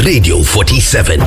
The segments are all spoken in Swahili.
Radio 47.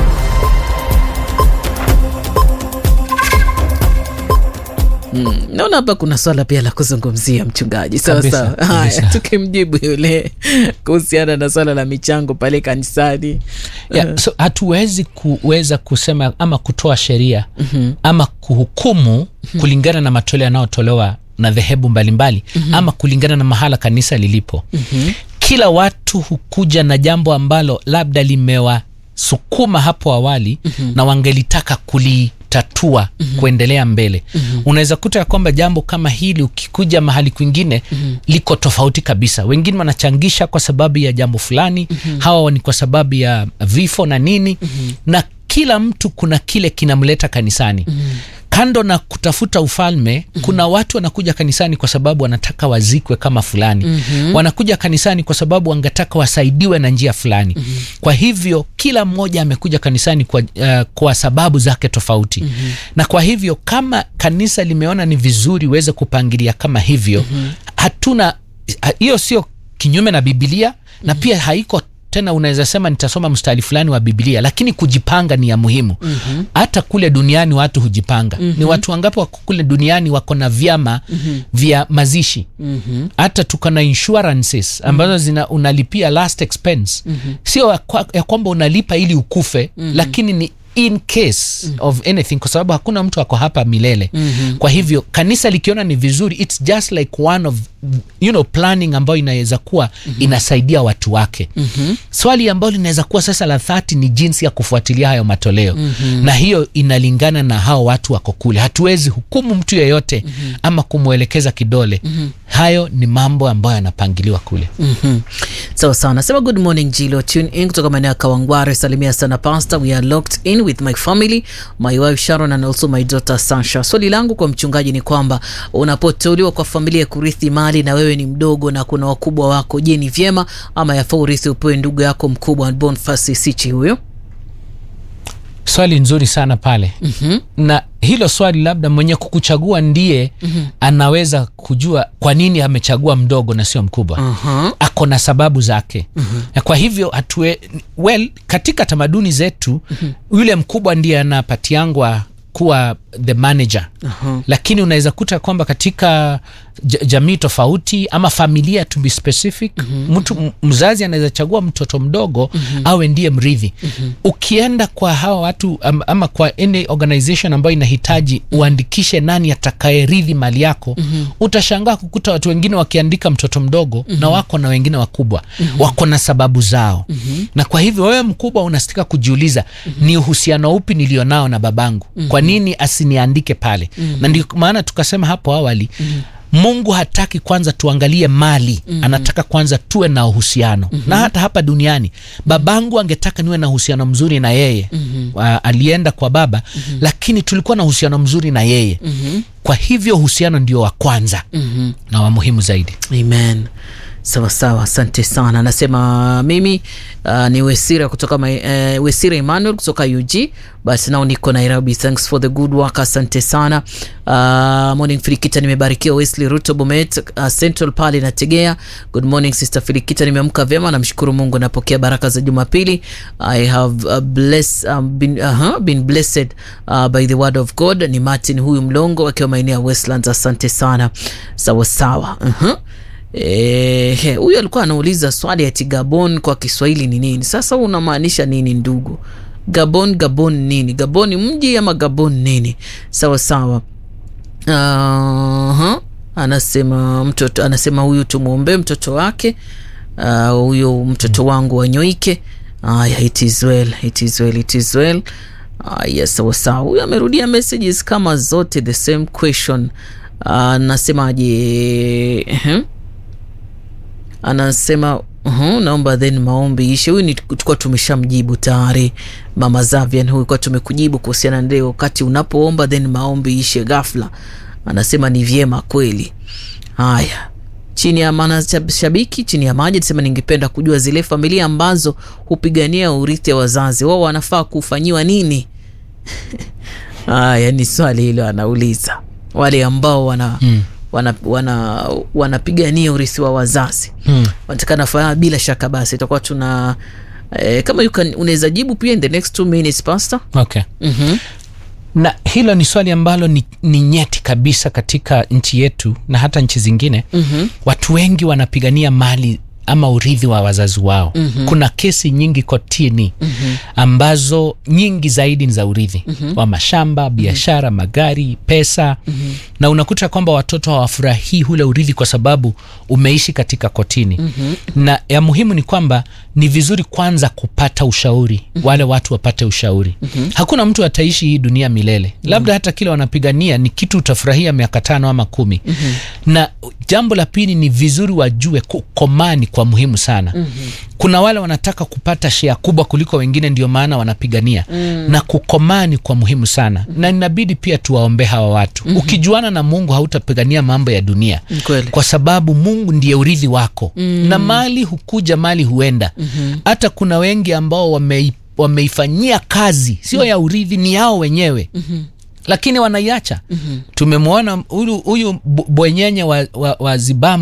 naona hapa kuna swala pia la kuzungumzia mchungaji sawa Kabisa, sawa haya kabisa. tukimjibu yule kuhusiana na swala la michango pale kanisani yeah, so hatuwezi kuweza kusema ama kutoa sheria mm-hmm. ama kuhukumu mm-hmm. kulingana na matoleo yanayotolewa na dhehebu mbalimbali mm-hmm. ama kulingana na mahala kanisa lilipo mm-hmm. kila watu hukuja na jambo ambalo labda limewasukuma hapo awali mm-hmm. na wangelitaka kulitatua mm-hmm. kuendelea mbele mm-hmm. unaweza kuta ya kwamba jambo kama hili ukikuja mahali kwingine mm-hmm. liko tofauti kabisa wengine wanachangisha kwa sababu ya jambo fulani mm-hmm. hawa ni kwa sababu ya vifo na nini mm-hmm. na kila mtu kuna kile kinamleta kanisani mm-hmm kando na kutafuta ufalme mm-hmm. kuna watu wanakuja kanisani kwa sababu wanataka wazikwe kama fulani mm-hmm. wanakuja kanisani kwa sababu wangetaka wasaidiwe na njia fulani mm-hmm. kwa hivyo kila mmoja amekuja kanisani kwa, uh, kwa sababu zake tofauti mm-hmm. na kwa hivyo kama kanisa limeona ni vizuri uweze kupangilia kama hivyo mm-hmm. hatuna ha- hiyo sio kinyume na bibilia mm-hmm. na pia haiko tena unaweza sema nitasoma mstari fulani wa biblia lakini kujipanga ni ya muhimu mm-hmm. hata kule duniani watu hujipanga mm-hmm. ni watu wangapi wako kule duniani wako na vyama mm-hmm. vya mazishi mm-hmm. hata tuko na insurances ambazo zina unalipia last expense mm-hmm. sio ya kwa- ya kwamba unalipa ili ukufe mm-hmm. lakini ni in case mm-hmm. of anything kwa sababu hakuna mtu ako hapa milele mm-hmm. kwa hivyo kanisa likiona ni vizuri its just like one of you know planning ambayo inaweza kuwa mm-hmm. inasaidia watu wake mm-hmm. swali ambayo linaweza kuwa sasa la dhati ni jinsi ya kufuatilia hayo matoleo mm-hmm. na hiyo inalingana na hao watu wako kule hatuwezi hukumu mtu yeyote mm-hmm. ama kumwelekeza kidole mm-hmm. hayo ni mambo ambayo yanapangiliwa kule Mhm. sawa sawa nasema good morning jilo tune in kutoka maeneo ya kawangware salimia sana pastor we are locked in with my family my wife sharon and also my daughter sasha swali langu kwa mchungaji ni kwamba unapoteuliwa kwa familia ya kurithi mali na wewe ni mdogo na kuna wakubwa wako je ni vyema ama yafaa urithi upewe ndugu yako mkubwa bonfasi sichi huyo swali nzuri sana pale mm-hmm. na hilo swali labda mwenye kukuchagua ndiye mm-hmm. anaweza kujua kwa nini amechagua mdogo na sio mkubwa uh-huh. ako na sababu zake mm-hmm. na kwa hivyo hatue well katika tamaduni zetu mm-hmm. yule mkubwa ndiye anapatiangwa kuwa the manager uh-huh. lakini unaweza kuta kwamba katika j- jamii tofauti ama familia to be specific mm-hmm. mtu m- mzazi anaweza chagua mtoto mdogo mm-hmm. awe ndiye mrithi mm-hmm. ukienda kwa hawa watu am- ama kwa any organization ambayo inahitaji uandikishe nani atakayerithi mali yako mm-hmm. utashangaa kukuta watu wengine wakiandika mtoto mdogo mm-hmm. na wako na wengine wakubwa mm-hmm. wako na sababu zao mm-hmm. na kwa hivyo wewe mkubwa unastika kujiuliza mm-hmm. ni uhusiano upi nilionao na babangu mm-hmm. kwa nini asiniandike pale mm-hmm. na ndio maana tukasema hapo awali mm-hmm mungu hataki kwanza tuangalie mali mm-hmm. anataka kwanza tuwe na uhusiano mm-hmm. na hata hapa duniani babangu angetaka niwe na uhusiano mzuri na yeye mm-hmm. uh, alienda kwa baba mm-hmm. lakini tulikuwa na uhusiano mzuri na yeye mm-hmm. kwa hivyo uhusiano ndio wa kwanza mm-hmm. na wa muhimu zaidi amen sawa sawa asante sana anasema mimi uh, ni wesira kutoka my, uh, wesira emmanuel kutoka ug but nao niko nairobi thanks for the good work asante sana uh, morning filikita nimebarikiwa wesley ruto bomet uh, central pale nategea good morning sister filikita nimeamka vyema namshukuru mungu napokea baraka za jumapili i have uh, bless, um, been, uh-huh, been blessed uh, by the word of god ni martin huyu mlongo akiwa maeneo ya westlands asante sana sawa sawa uh-huh. Eh, huyu alikuwa anauliza swali ati Gabon kwa Kiswahili ni nini? Sasa unamaanisha nini ndugu? Gabon, Gabon nini? Gabon ni mji ama Gabon nini? Sawa sawa. Uh-huh. Anasema mtoto, anasema huyu tumwombee mtoto wake Ah, huyo uh, mtoto wangu wanyoike. Aya, it is well, it is well, it is well. Aya, sawa sawa. Huyu amerudia messages kama zote the same question. Anasemaje? uh, uh-huh anasema uh, naomba then maombi ishe. Huyu ni tulikuwa tumeshamjibu tayari, mama Zavian, huyu kwa tumekujibu kuhusiana na leo, wakati unapoomba then maombi ishe ghafla. Anasema ni vyema kweli. Haya, chini ya maana shabiki chini ya maji anasema ningependa kujua zile familia ambazo hupigania urithi wa wazazi wao wanafaa kufanyiwa nini? Haya ni swali hilo anauliza wale ambao wana hmm wanapigania wana, wana urithi wa wazazi hmm. wanatakana faa bila shaka basi itakuwa tuna eh, kama you can unaweza jibu pia in the next two minutes pastor okay mm-hmm. na hilo ni swali ambalo ni, ni nyeti kabisa katika nchi yetu na hata nchi zingine mm-hmm. watu wengi wanapigania mali ama urithi wa wazazi wao mm-hmm. kuna kesi nyingi kotini mm-hmm. ambazo nyingi zaidi ni za urithi mm-hmm. wa mashamba biashara mm-hmm. magari pesa mm-hmm. na unakuta kwamba watoto hawafurahii ule urithi kwa sababu umeishi katika kotini mm-hmm. na ya muhimu ni kwamba ni vizuri kwanza kupata ushauri mm-hmm. wale watu wapate ushauri mm-hmm. hakuna mtu ataishi hii dunia milele mm-hmm. labda hata kile wanapigania ni kitu utafurahia miaka tano ama kumi mm-hmm. na jambo la pili ni vizuri wajue kukomani kwa muhimu sana mm-hmm. kuna wale wanataka kupata shea kubwa kuliko wengine ndio maana wanapigania mm. na kukomani kwa muhimu sana mm-hmm. na inabidi pia tuwaombee hawa watu mm-hmm. ukijuana na mungu hautapigania mambo ya dunia Kweli. kwa sababu mungu ndiye urithi wako mm. na mali hukuja mali huenda hata mm-hmm. kuna wengi ambao wamei, wameifanyia kazi sio mm. ya urithi ni yao wenyewe mm-hmm lakini wanaiacha mm-hmm. tumemwona huyu huyu bwenyenye wa, wa, wa zibamu